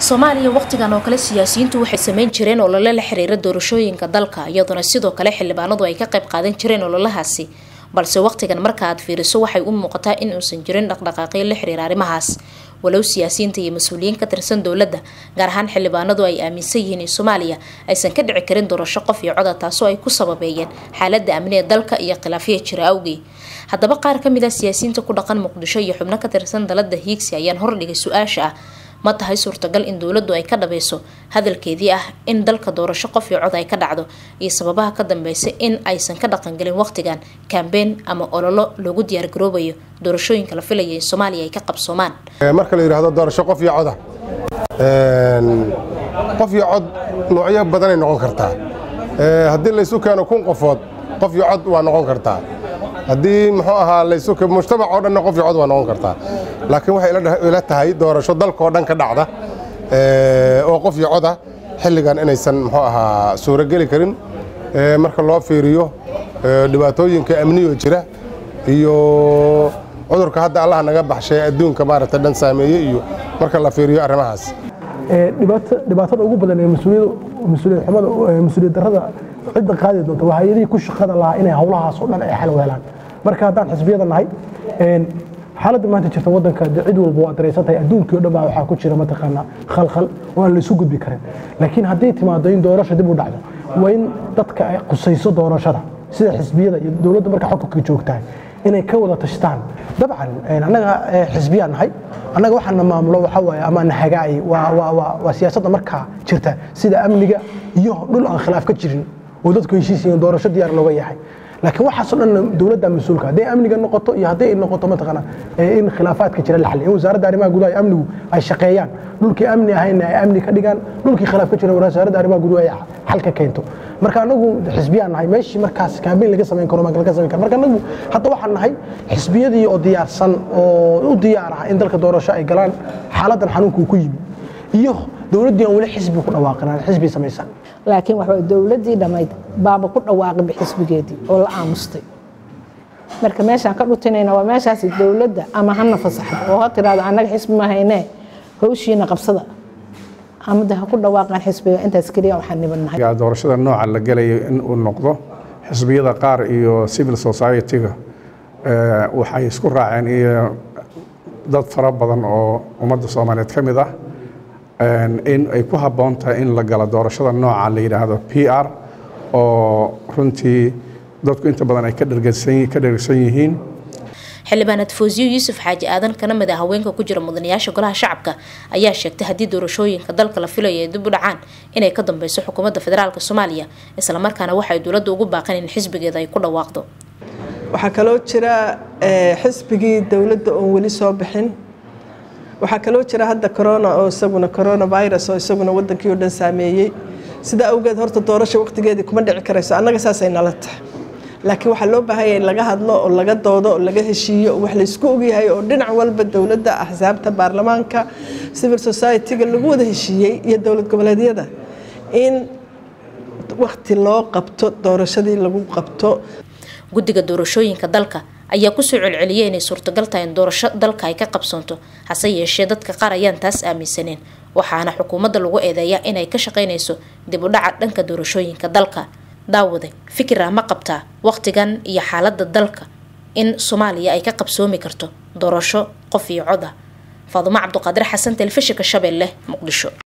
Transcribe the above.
soomaaliya wakhtigan oo kale siyaasiyiintu waxay sameyn jireen olole la xiriira doorashooyinka dalka iyadoona sidoo kale xildhibaanadu ay ka qayb qaadan jireen ololahaasi balse wakhtigan marka aad fiiriso waxay u muuqataa in uusan jirin dhaqdhaqaaqyo la xiriira arrimahaas walow siyaasiyiinta iyo mas-uuliyiin ka tirsan dowladda gaar ahaan xildhibaanadu ay aaminsan yihiin in soomaaliya aysan ka dhici karin doorasho qof iyo coda taasoo ay ku sababeeyeen xaaladda amni ee dalka iyo khilaafya jira awgii haddaba qaar ka mid ah siyaasiyiinta ku dhaqan muqdisho iyo xubno ka tirsan dalada hiigsi ayaan hordhigay su-aasha ah ma tahay suurtagal in dowladdu ay ka dhabayso hadalkeedii ah in dalka doorasho qof iyo cod ay ka dhacdo iyo sababaha ka dambeysa in aysan ka dhaqangelin waqtigan kambeyn ama ololo loogu diyaargaroobayo doorashooyinka la filaya in soomaaliya ay ka qabsoomaan marka la yidhaahdo doorasho qof iyo coda qof iyo cod noocyo badanay noqon kartaa haddii laysu keeno kun qofood qof iyo cod waa noqon kartaa haddii muxuu ahaa laysu mujtamac oo dhanna qof iyo cod waa noqon kartaa laakiin waxay ila tahay doorasho dalkaoo dhan ka dhacda oo qof iyo coda xilligan inaysan muxuu ahaa suurogeli karin marka loo fiiriyo dhibaatooyinka amniyo jira iyo cudurka hadda allaha naga baxshay adduunka maaragta dhan saameeye iyo marka la fiiriyo arrimahaas dhibaatada ugu badan ee mas-uuliyad xumada mas-uuliyad darrada cidda qaadi doonta waa hay-adihii ku shaqada lahaa inay howlahaas oo dhan ay xal weelaan marka haddaan xisbiyada nahay xaaladda maanta jirta waddanka cid walba waa daraysan tahay adduunkii o dhan baa waxaa ku jira mataqaanaa khalkhal oo aan laysu gudbi karin laakiin haddii timaado in doorasha dib u dhacdo waa in dadka ay qusayso doorashada sida xisbiyada iyo dowladda marka xukunka joogtahay inay ka wada tashtaan dabcan annaga xisbiyaan nahay annaga waxaana maamulo waxaa waaye ama na hagaay waa siyaasadda markaa jirta sida amniga iyo dhul aan khilaaf ka jirin oo dadku heshiis yihiin doorasho diyaar looga yahay laakiin waxaasoo dhan dowladda mas-uulka hadday amniga noqoto iyo hadday ay noqoto mataqaana in khilaafaadka jira la xaliyo in wasaaradda arrimaha gudaha iyo amnigu ay shaqeeyaan dhulkii amni ahayna ay amni ka dhigaan dhulkii khilaaf ka jira wasaaradda arrimaha gudaha ay xal ka keento marka anagu xisbiyaan nahay meeshii markaas kaambeyn laga samayn karo laga samayn karo marka anagu hadda waxaan nahay xisbiyadii oo diyaarsan oo u diyaar ah in dalka doorasho ay galaan xaaladdan xanuunka uu ku yimi iyo dowladdii aan weli xisbi ku dhawaaqin aan xisbi samaysan laakiin waxa dowladdii dhammayd baaba ku dhawaaqayba xisbigeedii oo la aamustay marka meeshaan ka dhutinayna waa meeshaasi dowladda ama hana fasaxdo oo ha tiraahdo annaga xisbi ma haynee hawshiina qabsada amada ha ku dhawaaqaan xisbiga intaas keliya waxaan nibannahay doorashada nooca la gelayo in uu noqdo xisbiyada qaar iyo civil society-ga waxay isku raaceen iyo dad fara badan oo ummadda soomaaliyeed ka mid ah in ay ku habboon tahay in la galo doorashada nooca la yidhaahdo p r oo runtii dadku inta badan ay ka dhergsan yihiin xildhibaanad foosiyo yuusuf xaaji aadan kana mid a haweenka ku jira mudanayaasha golaha shacabka ayaa sheegtay haddii doorashooyinka dalka la filayo ay dib u dhacaan inay ka dambeyso xukuumadda federaalk soomaaliya islamarkaana waxay dowladda ugu baaqeen in xisbigeeda ay ku dhawaaqdo waxaa kaloo jira xisbigii dowladda oon weli soo bixin waxaa kaloo jira hadda corona oo isaguna coronavirus oo isaguna wadankii oo dhan saameeyey sidaa awgeed horta doorasha waqtigeedii kuma dhici karayso annaga saasay nala tahay laakiin waxaa loo baahanya in laga hadlo oo laga doodo oo laga heshiiyo oo wax laysku ogyahay oo dhinac walba dowladda axsaabta baarlamaanka civil society-ga lagu wada heshiiyey iyo dowlad goboleedyada in waqti loo qabto doorashadii lagu qabto guddiga doorashooyinka dalka ayaa kusoo celceliyay inay suurtagal tahay in doorasho dalka ay ka qabsoonto hase yeeshee dadka qaar ayaan taas aaminsaneen waxaana xukuumadda lagu eedeeyaa inay ka shaqaynayso dib u dhaca dhanka doorashooyinka dalka daawade fikirah ma qabtaa waqtigan iyo xaaladda dalka in soomaaliya ay ka qabsoomi karto doorasho qof iyo cod ah faadumo cabduqaadir xasan telefishinka shabeelle muqdisho